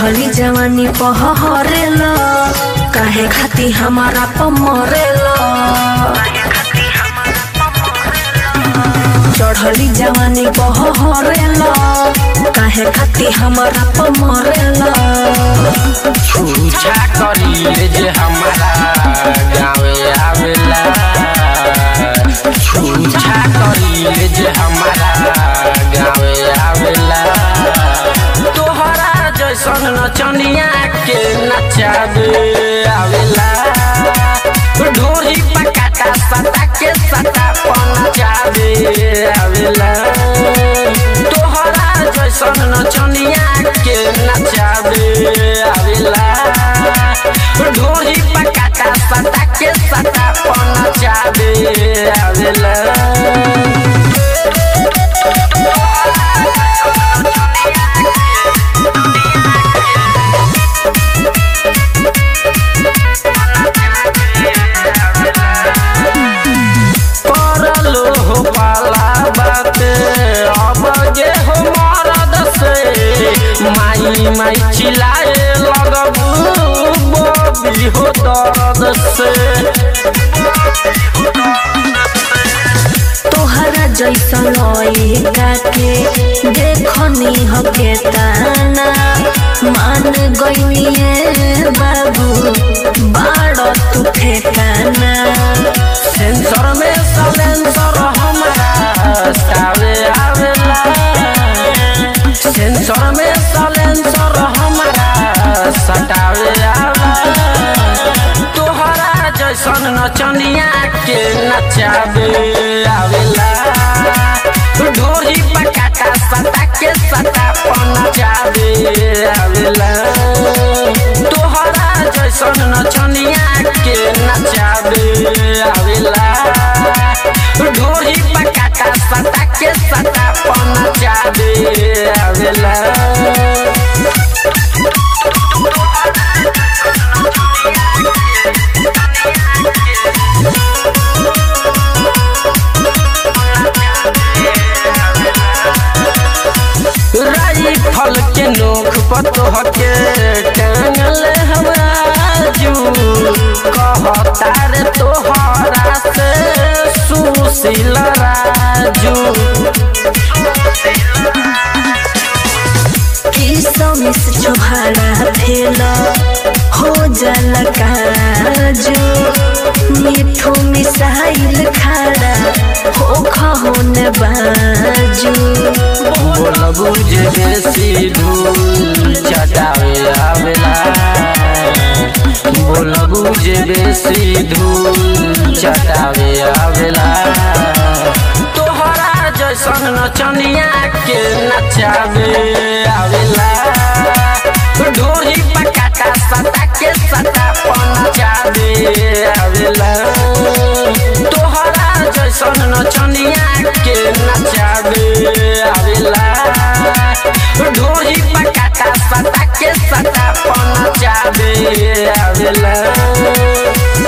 चढ़ली जवानी पहरेल काहे खाती हमारा पमरेल चढ़ली जवानी पहरेल काहे खाती हमारा पमरेल छूछा करी जे हमारा गाँवे आवेला छूछा करी जे हमारा गाँवे आवेला तोहरा जैसन नचनिया के नचावे आवेला ढोरी पकाटा सटा के सटा पनचावे आवेला तोहरा जैसन नचनिया के नचावे आवेला ढोरी पकाटा सटा के सटा पनचावे आवेला परलो हो पाला बाते अब जे हो मरद से माई माई चिल्लाए लगबू बबी हो दर्द से तोहरा जैसन लइका के देखनी हके ताना मान गइनिए बाबू बाड़ तू ठेकाना सेंसर में सलेंसर हमारा सावे आवेला सेंसर में सलेंसर हमारा सटावे आवेला तोहरा जैसन नचनिया के नचावे आवेला ढोरी पकाटा सटा के सटा पनचावे आवेला तोहरा जैसन नचनिया के नचावे आवेला ढोरी पकाटा सटा के सटा पनचावे आवेला राइफल के नोख पतोह के टांगल हमाजू कहता रे तोहरा से सुशील राजू किसमिस छोहाड़ा भेल हो जल काजू मिठू मिसाइल खाड़ा हो खहोन बाजू बोलबू जे बेसी धूल चटावे आवेला बोलबू जे बेसी धूल चटावे आवेला तोहरा जैसन नचनिया के नचावे आवेला ढोरी पकाटा सटा के सटा पनचावे आवेला तोहरा जैसन नचनिया के नचावे आवेला ढोरी पकाटा सटा के सटा पनचावे आवेला